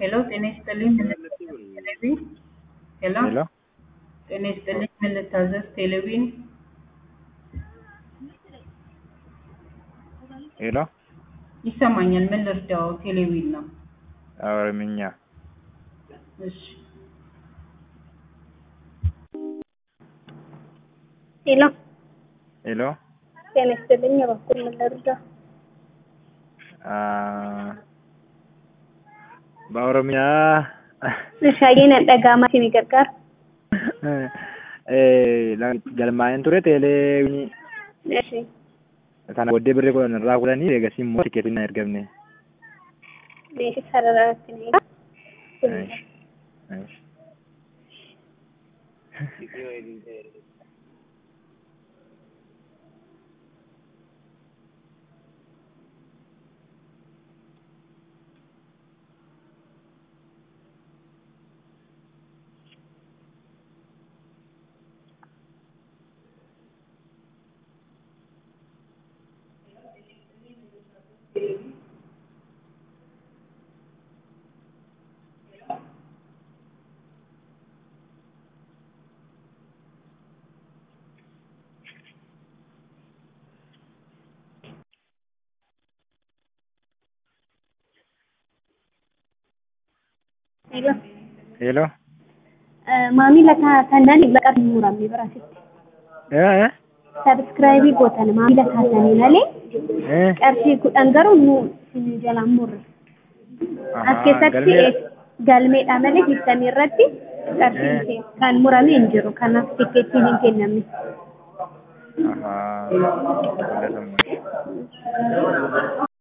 ሄሎ ጤና ይስጥልኝ ምን ልታዘዝ ቴሌቪዥን ሄሎ ሄሎ ጤና ይስጥልኝ ምን ልታዘዝ ቴሌቪዥን ሄሎ ይሰማኛል ምን ልርዳው ቴሌቪዥን ነው ኦሮምኛ እሺ ሄሎ ሄሎ ጤና ይስጥልኝ እባክዎን ምን ልርዳ? አ በኦሮምኛ Meeshaaleen dhaga'amaa isin gargaara. galmaa'een ture teelee Eshi. sana booddee birrii kudhan irraa kudhanii eegasii immoo tikeetiin na ergamne. Meeshii sarara ittiin eegaa. Hello. Hello. Maamila taatanii maqaa hin muramne biraasitti. Eh? Sabskiraayibii gootan maamila taatanii malee Eh? qarshii kudhan garuu nu isin jalaan murre. As keessatti galmeedha malee ibsamii irratti qarshii kan murame hin jiru. Kanaaf tikeettiin hin kennamne. Ahaa.